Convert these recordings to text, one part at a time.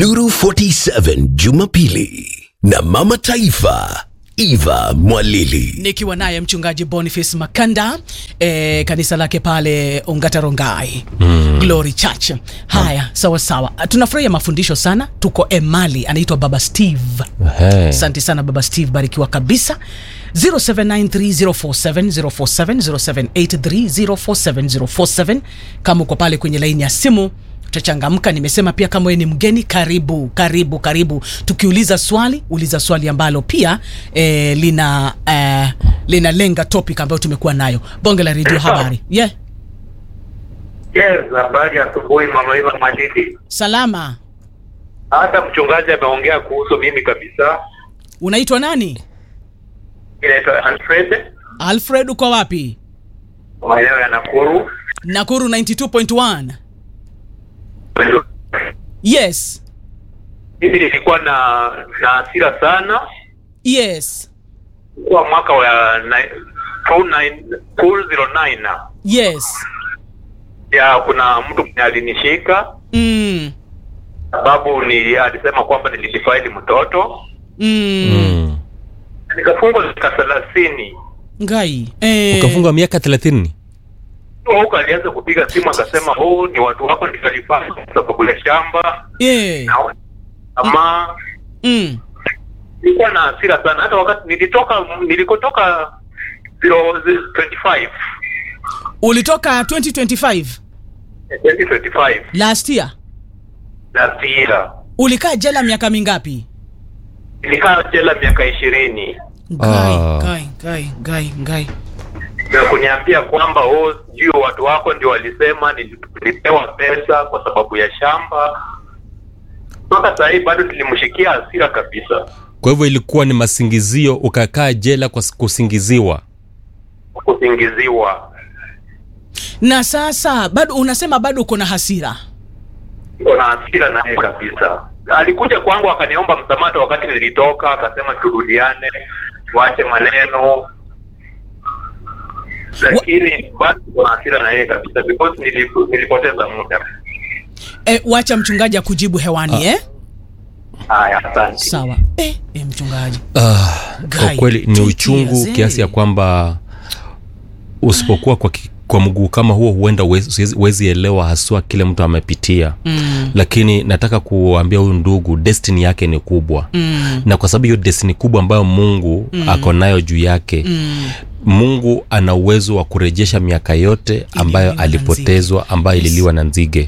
Nuru 47 Jumapili na Mama Taifa Eva Mwalili. nikiwa naye mchungaji Boniface Makanda eh, kanisa lake pale Ongata Rongai mm. Glory Church. Haya, sawa sawa, tunafurahia mafundisho sana. Tuko Emali, anaitwa Baba Steve. Ehe. Asante sana Baba Steve, barikiwa kabisa. 0793047047 0783047047 kama uko pale kwenye laini ya simu tutachangamka. Nimesema pia kama wewe ni mgeni, karibu karibu karibu. Tukiuliza swali, uliza swali ambalo pia eh, lina eh, linalenga topic ambayo tumekuwa nayo. Bonge la redio, habari yeah. Yes, habari ya asubuhi mama Eva Madidi. Salama, Hata mchungaji ameongea kuhusu mimi kabisa. unaitwa nani? Inaitwa Alfred, Alfred, uko wapi? maeneo ya Nakuru. Nakuru 92.1. Yes, Mimi nilikuwa na na hasira sana yes, kwa mwaka wa ni- 29 209 yes. ya kuna mtu mwenye alinishika Mm. sababu ni alisema kwamba nilidifaili mtoto Mm. Mm. nikafungwa miaka thelathini Ngai. Eh. Ukafungwa miaka thelathini. huko alianza kupiga simu akasema huu ni watu wako nikalifanya kwa sababu ya shamba Eh. na ama Mm. nilikuwa na hasira sana hata wakati nilitoka nilikotoka 025 Ulitoka 2025 2025 last year. last year Ulikaa jela miaka mingapi? nilikaa jela miaka ishirini Ngai, Ah. ngai, ngai, ngai, ngai. na kuniambia kwamba oh, sijui watu wako ndio walisema nili- nilipewa pesa kwa sababu ya shamba mpaka saa hii bado nilimshikia hasira kabisa Kwa hivyo ilikuwa ni masingizio, ukakaa jela kwa s- kusingiziwa. kusingiziwa Na sasa bado unasema bado uko na hasira. niko na hasira naye kabisa alikuja kwangu akaniomba msamaha wakati nilitoka akasema turudiane tuache maneno lakini bado niko na hasira na yeye kabisa because nilipo- nilipoteza muda Eh, wacha mchungaji akujibu hewani eh? haya asante Sawa. Eh, eh mchungaji. Ah, kwa Guy, kweli ni two uchungu years, eh. kiasi ya kwamba usipokuwa kwa, ki- kwa mguu kama huo huenda huwezi huwezi elewa haswa kile mtu amepitia Mm. lakini nataka kuambia huyu ndugu destiny yake ni kubwa Mm. na kwa sababu hiyo destiny kubwa ambayo mungu mm. ako nayo juu yake Mm. mungu ana uwezo wa kurejesha miaka yote ambayo Ililiwa na alipotezwa ambayo Yes. ililiwa na nzige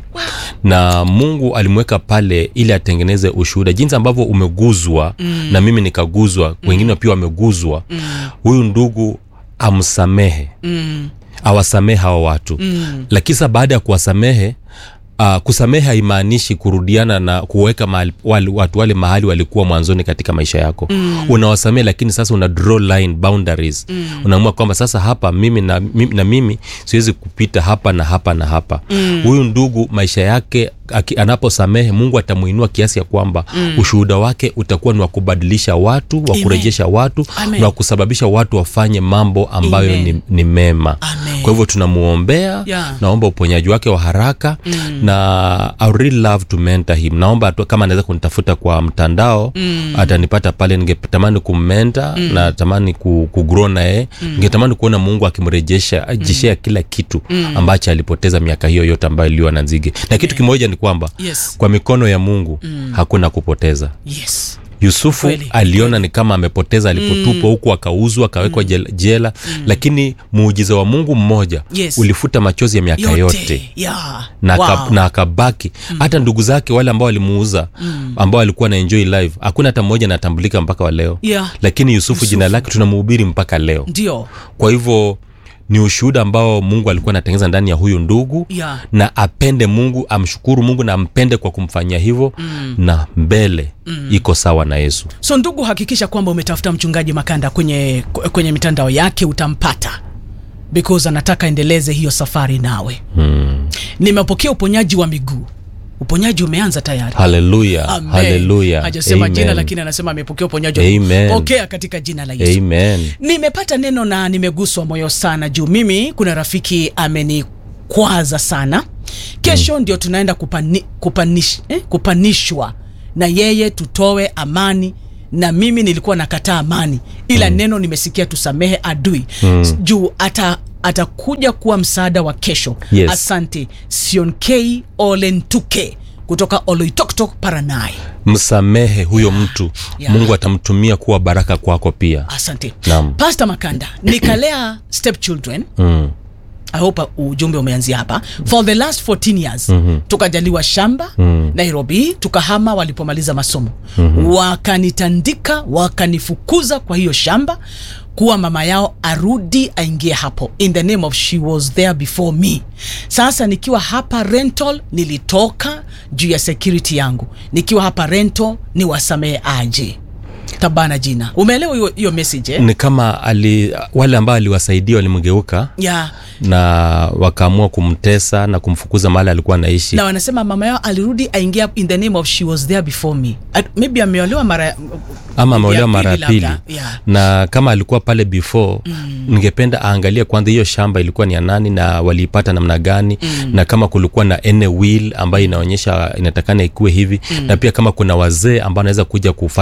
na mungu alimweka pale ili atengeneze ushuhuda jinsi ambavyo umeguzwa mm. na mimi nikaguzwa wengine pia wameguzwa Mm. huyu ndugu amsamehe Mm. awasamehe hawa watu Mm. lakini sasa baada ya kuwasamehe Uh, kusamehe haimaanishi kurudiana na kuweka mahali, wale, watu wale mahali walikuwa mwanzoni katika maisha yako mm. unawasamehe lakini sasa una draw line boundaries mm. unaamua kwamba sasa hapa mimi na, mimi na mimi siwezi kupita hapa na hapa na hapa huyu ndugu maisha yake aki- anaposamehe mungu atamuinua kiasi ya kwamba mm. ushuhuda wake utakuwa ni wa kubadilisha watu wa Amen. kurejesha watu Amen. na wa kusababisha watu wafanye mambo ambayo Amen. ni, ni mema Amen. kwa hivyo tunamwombea Yeah. naomba uponyaji wake wa haraka mm. na I would really love to mentor him naomba tu kama anaweza kunitafuta kwa mtandao mm. atanipata pale ningetamani kummenta mm. na tamani ku, kugrow naye mm. ningetamani kuona mungu akimrejesha ajeshea kila kitu mm. ambacho alipoteza miaka hiyo yote ambayo iliwa na nzige na kitu kimoja ni kwamba Yes. kwa mikono ya mungu mm. hakuna kupoteza Yes. yusufu Kweli, aliona ni kama amepoteza alipotupwa huku akauzwa akawekwa jela, jela lakini muujiza wa mungu mmoja Yes. ulifuta machozi ya miaka yote, Yote. Yeah. na, Wow. wow. na akabaki hata ndugu zake wale ambao walimuuza ambao alikuwa na enjoy live hakuna hata mmoja anatambulika mpaka wa leo Yeah. lakini yusufu, jina lake tunamhubiri mpaka leo Ndio. kwa hivyo ni ushuhuda ambao mungu alikuwa anatengeneza ndani ya huyu ndugu Yeah. na apende mungu amshukuru mungu na ampende kwa kumfanyia hivyo mm. na mbele mm. iko sawa na yesu So ndugu, hakikisha kwamba umetafuta mchungaji Makanda kwenye kwenye mitandao yake, utampata because anataka endeleze hiyo safari nawe. mm. Nimepokea uponyaji wa miguu. Uponyaji umeanza tayari. haleluya Amen. haleluya Hajasema Amen. jina lakini anasema amepokea uponyaji. wa miguu. Amen. Pokea katika jina la Yesu. amen Nimepata neno na nimeguswa moyo sana juu mimi kuna rafiki amenikwaza sana. Kesho ndio tunaenda kupani, kupanish, eh, kupanishwa na yeye tutoe amani na mimi nilikuwa nakataa amani ila mm. neno nimesikia tusamehe adui mm. juu ata atakuja kuwa msaada wa kesho Yes. asante sionkei olentuke kutoka oloitoktok paranai msamehe huyo mtu Yeah. mungu atamtumia kuwa baraka kwako pia asante Naam. pasta makanda nikalea step children mm. I hope ujumbe umeanzia hapa for the last 14 years mm-hmm. tukajaliwa shamba mm-hmm. nairobi tukahama walipomaliza masomo mm-hmm. wakanitandika wakanifukuza kwa hiyo shamba kuwa mama yao arudi aingie hapo in the name of she was there before me sasa nikiwa hapa rental nilitoka juu ya security yangu nikiwa hapa rental ni wasamehe aje tabana jina umeelewa hiyo- hiyo message eh? ni kama ali, wale ambao aliwasaidia walimgeuka yeah. na wakaamua kumtesa na kumfukuza mahali alikuwa anaishi na wanasema mama yao alirudi aingia in the name of she was there before me At, maybe ameolewa mara ama ameolewa ya mara ya pili pili labda, yeah. na kama alikuwa pale before mm. ningependa aangalie kwanza hiyo shamba ilikuwa ni ya nani na waliipata namna gani mm. na kama kulikuwa na ene will ambayo inaonyesha inatakana ikuwe hivi mm. na pia kama kuna wazee ambao anaweza kuja kufanya